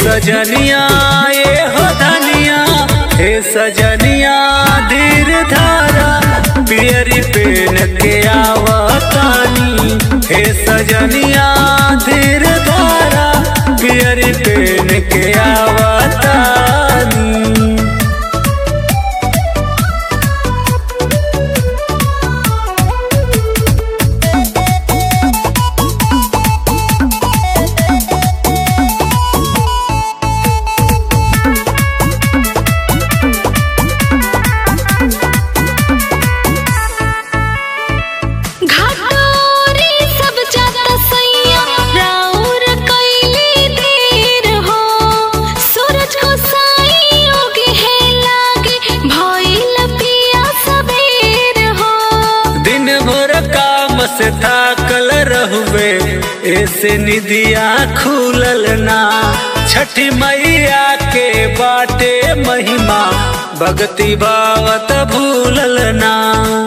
सजनिया ये हो धनिया हे सजनिया धीर धारा पियरी पेन के आवतानी हे सजनिया धीर धारा पियरी पेन के आवतानी घाटोरी सब जाता सैया राउर कैली देर हो सूरज को साई उगे है लागे भइल पिया सबेर हो दिन भर काम से थाकल रहुवे ऐसे निदिया खुलल ना छठी मैया के बाटे महिमा भक्ति भावत भूलल ना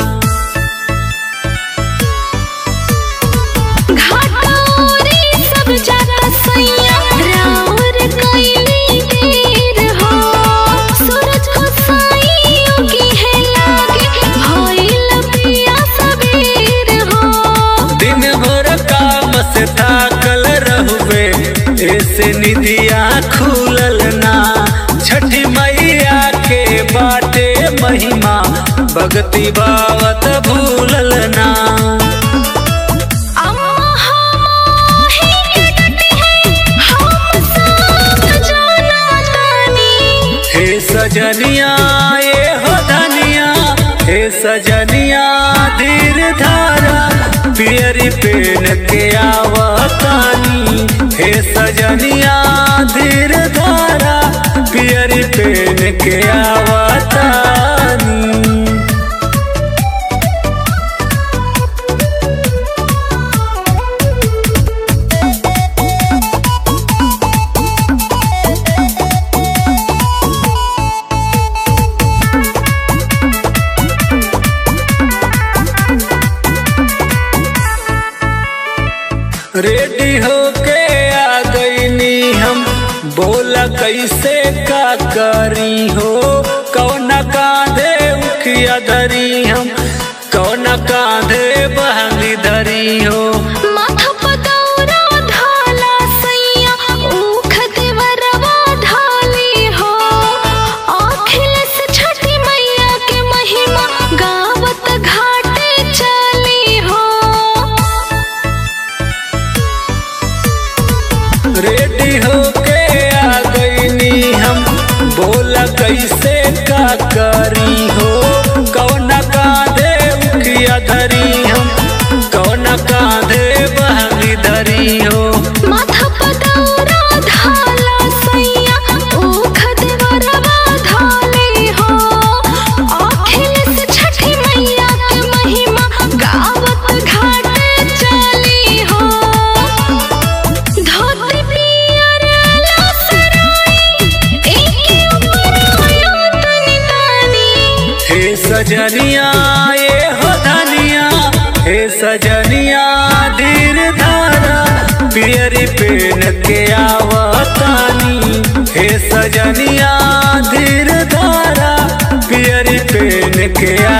घाटोरी सब जाता सैया राउर कैली देर हो सूरज को साई उगे है लागे भइल पिया सबेर हो दिन भर काम से थाकल रहुवे ऐसे निदिया खुलल ना छठी मैया के बाटे महिमा भक्ति भावत भूलल ना अम्मा हमाही के डटी है हम सब जाना तानी हे सजनिया ये हो धनिया हे सजनिया धीर धारा पियरी पेन के आवतानी हे सजनिया धीर धारा पियरी पेन के आवतानी रेडी होके आ गईनी हम बोला कैसे का करी हो कौना कांधे उखिया धरी हम कौना कांधे बहंगी धरी हो माथा पदौरा ढाला सैया ऊख देवरवा ढाली हो अखिल से छठी मैया के महिमा गावत घाटे चली हो रेडी होके आ गईनी हम बोला कैसे का करी हो कौना कांधे उखिया धरी हम कौना कांधे बहंगी धरी हो माथा पदौरा ढाला सैया ऊख देवरवा ढाली हो अखिल से छठी मैया के महिमा गावत घाटे चली हो धोती पियर लसराई एके ऊपर आयो तनी तानी हे सजनिया ये हो धनिया हे सजनिया धीर धारा पियरी पेन के आवतानी हे सजनिया धीर धारा पियरी पेन के